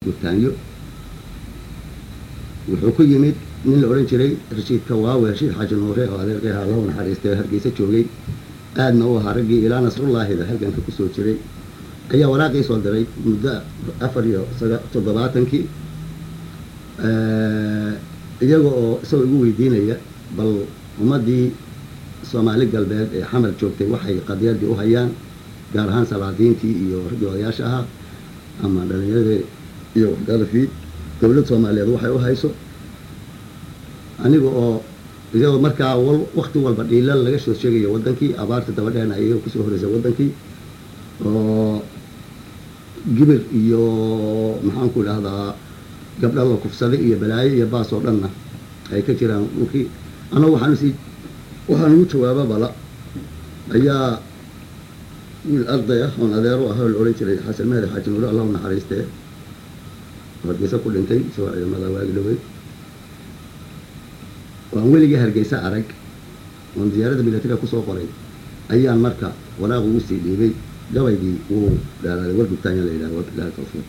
gurtaanyo wuxuu ku yimid nin la odhan jiray rashiid kawaawe rashiid xaaji nuure oo adeerqeha allahu naxariistay hargeysa joogay aadna u ahaa raggii ilaa nasrullaahida halganka kusoo jiray ayaa waraaqii soo diray muddo afar iyo toddobaatankii iyaga oo isagoo igu weydiinaya bal ummaddii soomaali galbeed ee xamar joogtay waxay qadiyadii u hayaan gaar ahaan salaadiintii iyo raggii odayaasha ahaa ama dhalinyaradii iyo waxgaradii dowlad soomaaliyeed waxay u hayso aniga oo iyagoo markaa wakti walba dhiilal laga soo sheegayo waddankii abaarta dabadheena iyaga kusoo horeysay waddankii oo gibir iyo maxaanku idhahdaa gabdha la kufsaday iyo balaayo iyo baas oo dhanna ay ka jiraan dhulkii annagu waxaan usii waxaan ugu jawaaba bala ayaa wiil arday ah oon adeero ah oo la odhan jiray xasan mahdi xaaji nuure allahu naxariistee hargeysa ku dhintay isagoo ciidamada waagi dhawey waan weligii hargeysa arag oon diyaaradda militariga kusoo qoray ayaan marka waraaq ugu sii dhiibay gabaygii wuu dheeraaday war gubtaanya la yidhaha wabilahi tawfiiq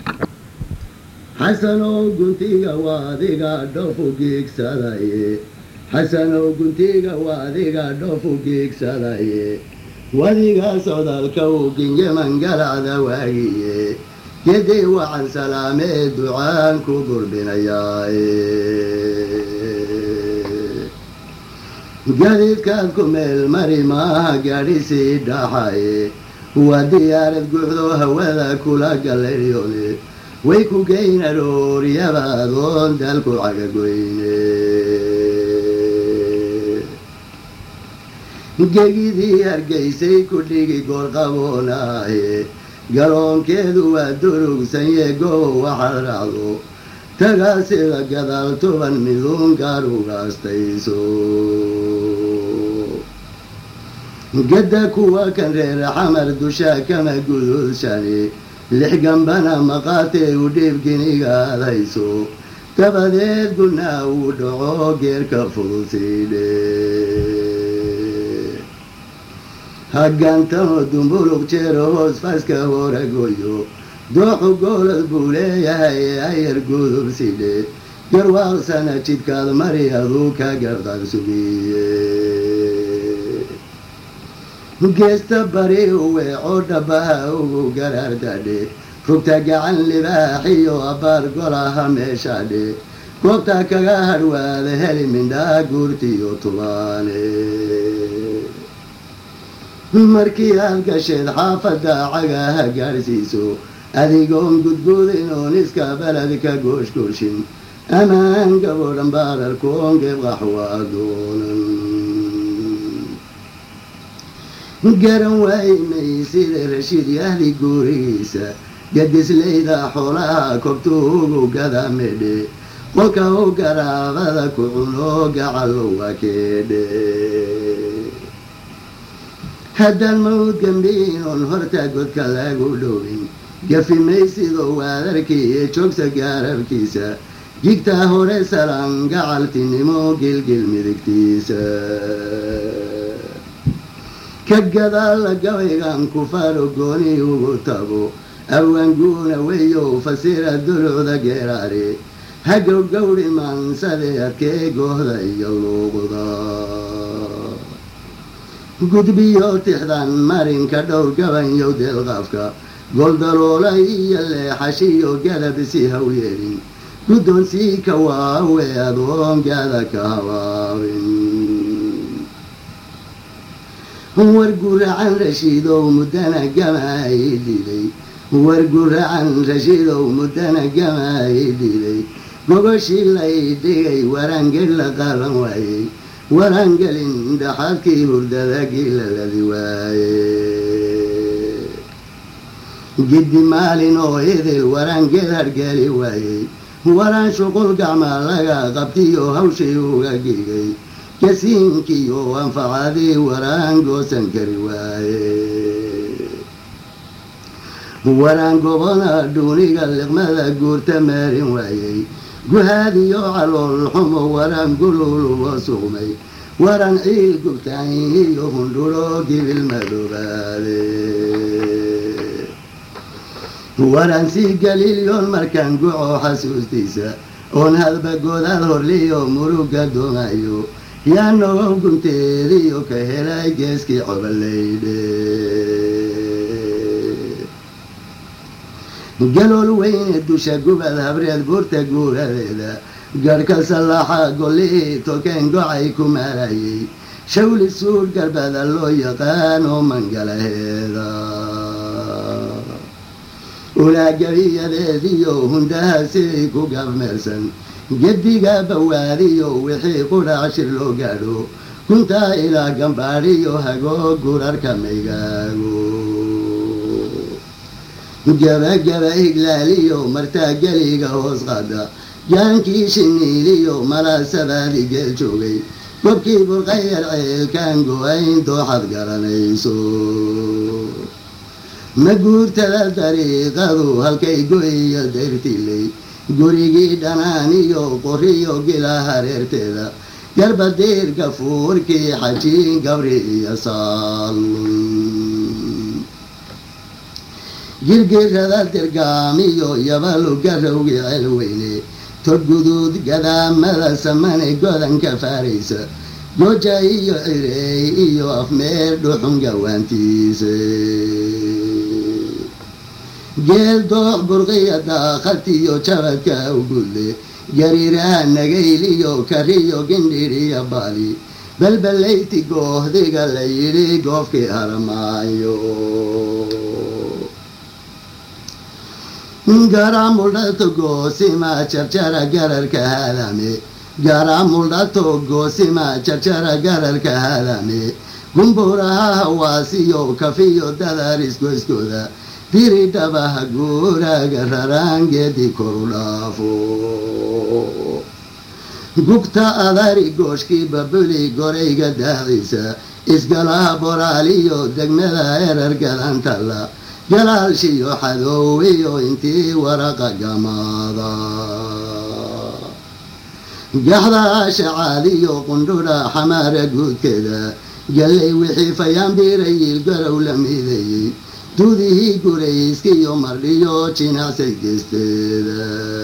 xasanow guntiga waa adiga dhofu geegsadaye xasanow guntiga waa adiga dhofu geegsadaye wadiga sodalka uu ginyaman galacda waagiye gedii wacan salaamee ducaan ku gurbinayaaye gaadiidkaad ku meel mari maaha gaadhisii dhaxaye waa diyaarad guuxdo hawada kula galaryone way ku geyn arooryaba adoon dalku cagagoyne gegidii hargeysay ku dhigi goorqaboonaaye garoonkeedu waa durugsanye goobo waxaad raacdo tagaasida gadaal toban miduun gaar ugaastayso gadda kuwa kan reer xamar dusha kama gudulshani lix gambana maqaatee u dhiibginiga aad hayso dabadeed gunaa uu dhaco geerka fudusiidhe hagantano dumbulug jeero hoos faska horagoyo dooxu goolad buu leeyahay ayar gudub sidhe garwaaqsana jidkaad mari aduu ka garqar sugiye geesta bari u weeco dhabaha ugu garaardadhe rugta gacan libaaxiyo abbaar golaha meeshadhe goobta kaga hadhwaada heli mindhaa guurtiyo tubaane markii aad gasheed xaafadda cagaha gaadhsiiso adigoon gudguudin oon iska baled ka gooshgooshin amaan gabodhan baararkoon geebqaxwaa doonan garan waaymay sida rashiid yahdi guurigiisa gadislayda xoolaha kobtuugu gada medhe qolka u garaabada ku cuno gacalowa keedhe haddaan mawd gambiin oon horta godka lagu dhowin gafi maysidoo waadarkii iyo joogsa gaararkiisa jigtaa hore salaan gacaltinimo gilgil midigtiisa ka gadaalla gabaygan kufaaro gooni ugu tago awanguuna weyow fasira dulucda geeraare hagow gawdhi maansade adkee goohda iyo luuqda gudbiyo tixdan marinka dhowr gabanyow deelqaafka goldaloola iyo leexashiyo gadabsi hawyeelin guddoonsii ka waawe adoon gaada ka habaabin war guracan rashiidow muddana gamaay dhilay war guracan rashiidow muddana gamaay dhilay mogoshii lay dhigay waraangel la qaalan waayey waraangelin dhaxadkii hurdada giilaladi waaye giddi maalin oo idil waraangel hargeli waayey waraan shuqul gacmaa laga qabtiyo hawshii uga gigay kasiinkiyo anfacadii waraan goosan kari waaye waraan gobona dhuuniga liqmada guurta maarin waayey guhaadiyo calool xumo waraan gululubo suqmay waraan ciil gubtaayiyo hundhuro gibil madoobaade waransii galiilyoon markaan guco xasuustiisa oon hadba goodaad horliyo muruga doonayo yaa nogow gunteediyo ka helay geeskii cobolaydhe galool weyne dusha gubad habreed buurta guuradeeda garhka sallaaxa gollihii tokeen gocay ku maarayay shawli suur garbada loo yaqaano mangalaheeda ulaagabiyadeediyo hundaha sidii ku gabmeersan gediga bawaadiyo wixii qudhac shir loo gaadho kuntaa ilaa gambaadhiyo hagoo gurarka maygaago gabagaba iglaaliyo martaa geliga hoos qaada jaankii shiniiliyo malaasabaadi geel joogay gobkii burqayar ceelkaan go-ayn dooxad garanayso ma guurtada dariiqadu halkay go-iyo dayrtiley gurigii dhanaaniyo qoriyo gila hareerteeda garbadiirka fuurkii xajiin gabri iyo saalun girgirada dirgaamiyo yabalu garowgii celweyne todguduud gadaamada samane godanka faaraysa gooja iyo cireey iyo afmeer dhuxun gawaantiisa geel doox burqiya daaqatiyo jabadka ugulle gariiraha nagayliyo kariyo gindhiriya bali balbalayti goohdiga la yidhi goofkii haramaayo garamudhato goosima jarjara gararka hadame garamudhato goosima jarjara gararka hadame gumburaha hawaasiyo kafiyo dadar isgoyskooda diri dhabaha guuraga raraangeedi koru dhaafo gugta adari gooshkii babuli gorayga daaciisa isgalaha boraaliyo degmada erar gadantalla galaalshiyo xadoowiyo intii waraqa gamaada gaxda shacaadiyo qundhudha xamaara guudkeeda gallay wixii fayaanbiirayil garow la mideeyey dudihii gurayskiyo mardhiyo jinacsay geesteeda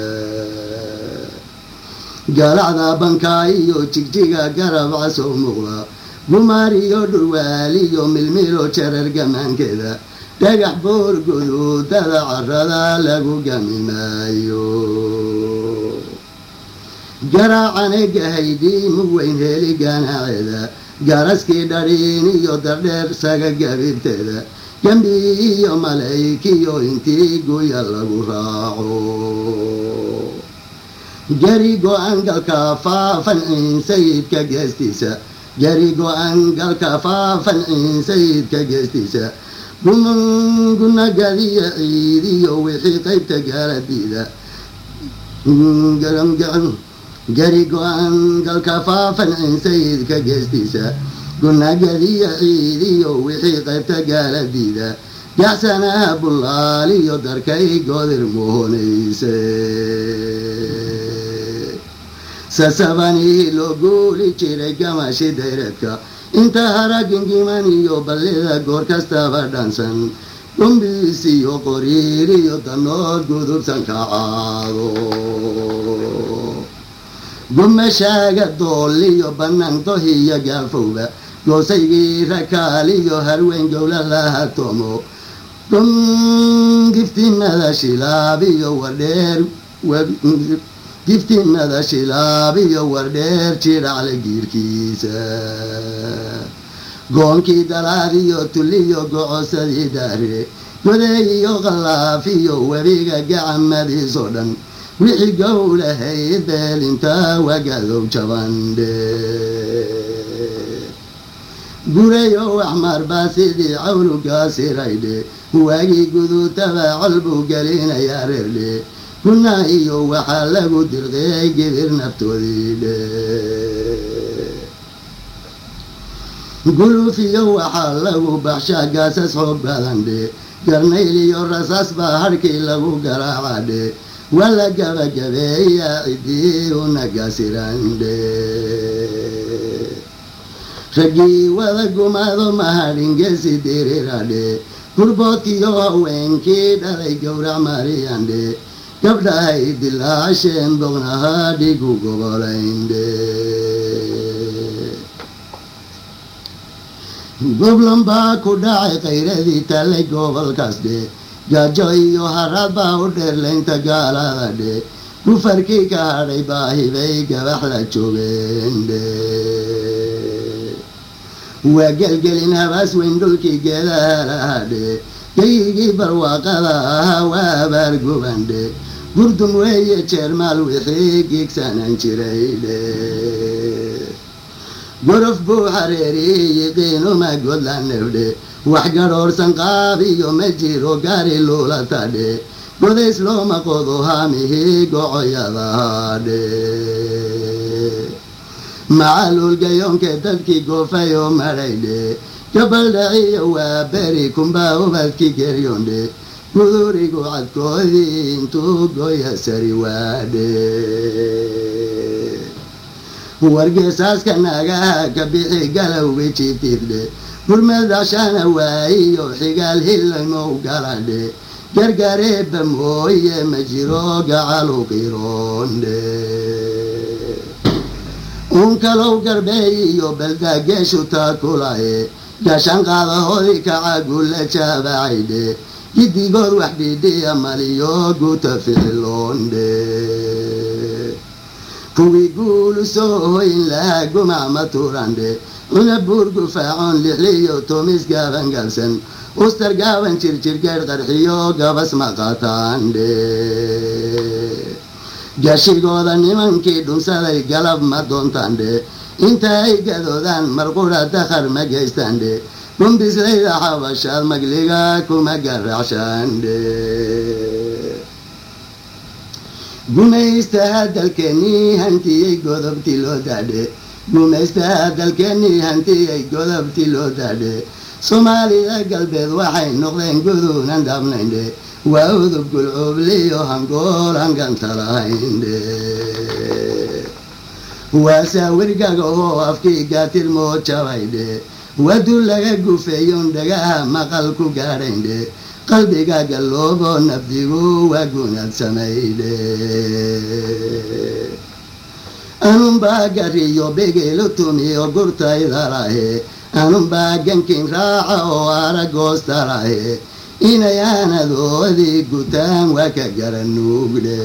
galacda bankaa iyo jigjiga garab casoo muuqda gumaariyo dhurwaaliyo milmilo jarar gamaankeeda dhagax boor guduudada carada lagu gami maayo garaacane gahaydii mugweyn heli ganaaceeda garaskii dhadhiin iyo dardheer saga gabibteeda gembi iyo malaykiyo intii guya lagu raaco gari go-an galka faafan ciin sayidka geestiisa gari go-an galka faafan ciin sayidka geestiisa gunagadiyo ciidiyo wixii qaybta gaaladiida gari go-an galka faafan ciin sayidka geestiisa gunagadiyo ciidiyo wixii qaybta gaaladiida gacsanaha bullaaliyo darkay goodir muhonayse sasabanii loo guuli jiray gamashi dayreedka inta hara gingiman iyo ballida goor kastaba dhansan dhumbiis iyo qoriir iyo danood gudubsan kacaado gumashaaga dooliyo bannaan dohiyo gaafowba goosaygii rakaaliyo harweyn gowla laha toomo giftinada shilaabiyo wardheer giftinada shilaabiyo wardheer jidhacle giirkiisa goonkii dalaadiyo tuliyo gocosadii daare godeeyiyo qallaafiyo webiga gacamadiisoo dhan wixii gowlahayd beelinta wagadow jabandhe gurayo waxmarbaa sidii cawlugaasiraydhe waagii guduutaba colbuu gelinayaa reerdhe kuna iyo waxaa lagu dirqeey gibir naftoodii dhe guluufiyo waxaa lagu baxshaa gaasas xoog badan dhe garnayl iyo rasaas baa harhkii lagu garaaca dhe wala gabagabeeya cidii unagaasiran dhe raggii wada gumaado mahadhingeesi diriradhe gurboodkiyo haweenkii dhalay gowrac mariyandhe gabdhahay dilaasheen bognaha dhigu gobolayndhe goblan baa ku dhacay khayradii tallay gobolkaas dhe gaajo iyo harad baa u dheerlaynta gaalada dhe gufarkii ka hadhay baahibay gabax la joogeen dhe waa gelgelin habaas weyn dhulkii geedaha lahadhe gayigii barwaaqada ahaa waa abaar gubandhe gurdun weeye jeermaal wixii giigsanan jiray dhe gorof buu xareeriyey qiinuma godlanebdhe wax gadhoorsan qaab iyo ma jiro gaari luulatadhe godays looma qodo haamihii gocoyadahaadhe macaluulgayoonke dadkii goofay oo madhaydhe gabaldhaciyo waa beri kumbaa ubadki geryondhe gudurigu cadkoodii intuu goya sari waadhe wargeesaaska naagaha ka bixi galowga jitifdhe gurmadashana waayiyo xigaal hillaymow galadhe gargareeba mooye ma jiro gacalu qiroondhe unkalow garbeey iyo baldageeshu taakulaye gashan qaadahoodii kacagulla jaabacaydhe giddigood wax dhidhiya maliyo guta ficiloondhe kuwii guulu soo hoyn lahaa gumac ma turandhe cuna buur gufaacoon lixliyo tomis gaaban galsan ustar gaaban jirjirgeedh qarxiyo gabas maqataandhe gashigooda nimankii dhunsaday galab ma doontandhe inta ay gadoodaan marqura dakhar ma geystandhe gumbislayda xabashaad magliga kuma garacshandhe gumaystaha dalkeenii hantiyey godobti loo daadhe gumaystaha dalkeenii hantiyey godobti loo daadhe soomaalida galbeed waxay noqdeen guduunan dhabnayndhe waa udub gulcuubliyo hangool hanganta lahayndhe waa saawirgaga oo afkii gaatirmoo jabaydhe wadu laga gufeeyon dhagaha maqal ku gaadhaydhe qalbiga galloobo nafdigu waa gunaad samaydhe anunbaa gariyo begeelo tumiyo gurtaydalahe anunbaa gankin raaca oo aragoostalahe inay aanadoodii gutaan waa ka garanuugdhe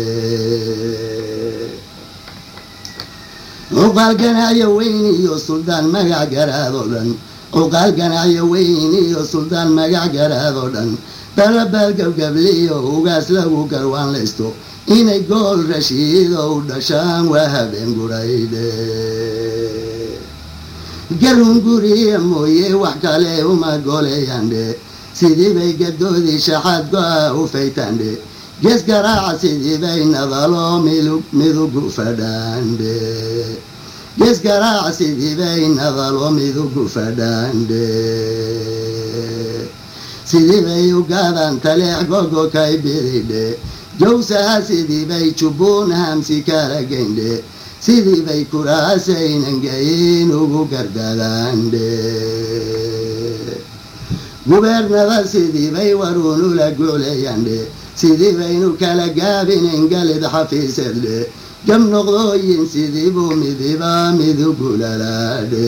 cuqaal ganacyo weyn iyo suldaan magac garaadoo dhan cuqaal ganacyo weyn iyo suldaan magac garaadoo dhan dalabaal gabgabliyo ugaas lagu garwaanlaysto inay gool rashiido u dhashaan waa habeen guraydhe garun guriya mooye wax kale uma goleeyandhe sidii bay gadoodii shaxaad go-a u faytandhe gees garaaca sidii bay nadalo midugu fadhaandhe gees garaaca sidii bay nadalo midugu fadhaandhe sidii bay ugaadaan taleex gogo kay bididhe jawsaha sidii bay jubbuun hamsi kala geyndhe sidii bay kuraasaynan ugu gardadaandhe gubeernada sidii bay waruunula gucleeyandhe sidii baynu kala gaabinayn galid xafiisedhe gab noqdooyin sidii buu midiba midugulalaadhe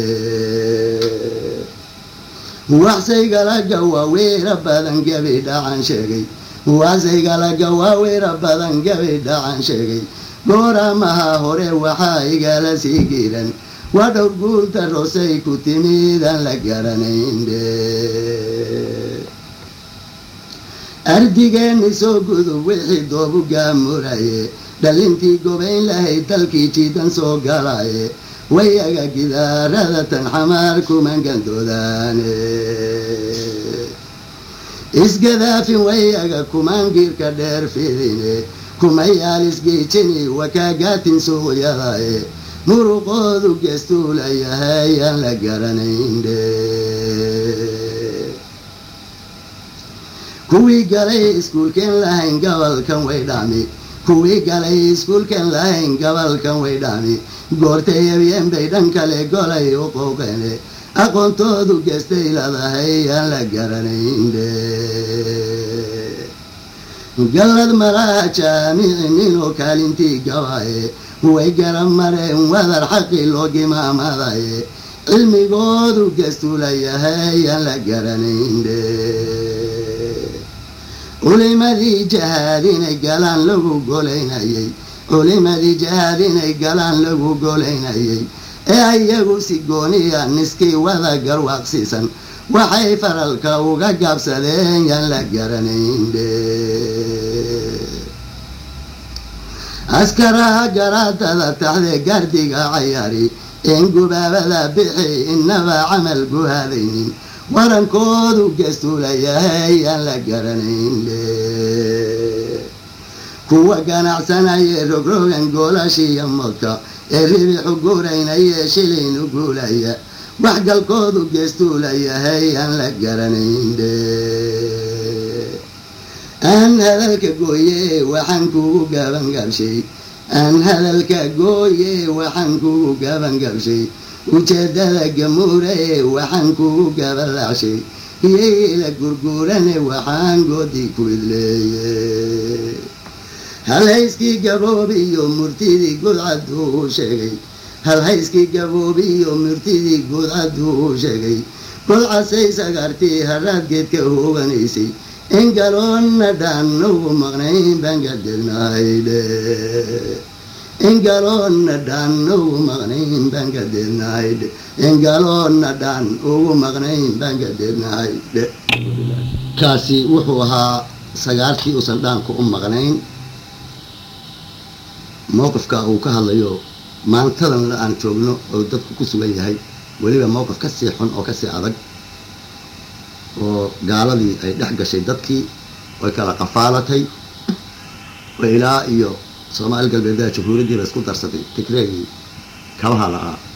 waxsaygalaga waaweera badan gabi dhacan sheegay waxsaygalaga waaweera badan gabi dhacan sheegay gooramaha hore waxaa igala sii giiran waa dhowr guulta rosay ku timidaan la garanaynde ardigeenni soo gudub wixii doobu gaamuraye dhalintii gobayn lahayd dalkii jiidan soo galaye wayaga gidaarada tan xamaar kuman gandoodaane isgadaafin wayaga kumaan giirka dheer fidine kumayaal isgiijini wakaagaatin suuqyadae muruqoodu geestuulayahay aan la garanaynde kuwii galay iskuulkeen lahayn gobolkan way dhami kuwii galay iskuulkeen lahayn gobolkan way dhami goortay ebyeen bay dhan kale golay u qowqeene aqoontoodu geestay leedahay aan la garanaynde gallad malaha jaamici ninoo kaalintii gabaye way garan mareen wadar xaqii loo gimaamadaye cilmigoodu geestuu layahay aan la garanaynde culimadii jahaad inay galaan lagu golaynayay culimadii jahaad inay galaan lagu golaynayay ee iyagu si gooniya niskii wada garwaaqsiisan waxay faralka uga gaabsadeen yaan la garanaynde askaraha garaadada taxde gaardiga cayaari een gubaabada bixi inaba camal guhaadaynin warankoodu geestuu layahay aan la garanaynde kuwa ganacsanaya rogrogan goolashiiyo modka ee ribixu guuraynaya shilaynu guulaya waxgalkoodu geestuu layahay aan la garanaynde aan hadalka gooye waxaan kugu gabangabshay aan hadalka gooye waxaan kugu gabangabshay ujeedada gamuure waxaan kugu gabalacshay iyayla gurguurane waxaan goodii ku idleeye halhayskii gaboobi iyo murtidii gudcaduu u sheegay halhayskii gaboobi iyo murtidii gudcaduu u sheegay godcasay sagartii haraad geedka hooganaysay in galoonna dhaan ugu maqnayn baan gadeednahaydhe in galoonna dhaan ugu maqnayn baan gadeednahaydhe in galoonna dhaan ugu maqnayn baan gadeednahaydhe kaasi wuxuu ahaa sagaarkii uusan dhaanku u maqnayn mowqifka uu ka hadlayo maantadan aan joogno oo dadku ku sugan yahay weliba mowqif ka sii xun oo kasii adag oo gaaladii ay dhex gashay dadkii way kala qafaalatay oo ilaa iyo soomaali galbeedaha jamhuuriyaddii la isku darsatay tigreegii kabaha la-aa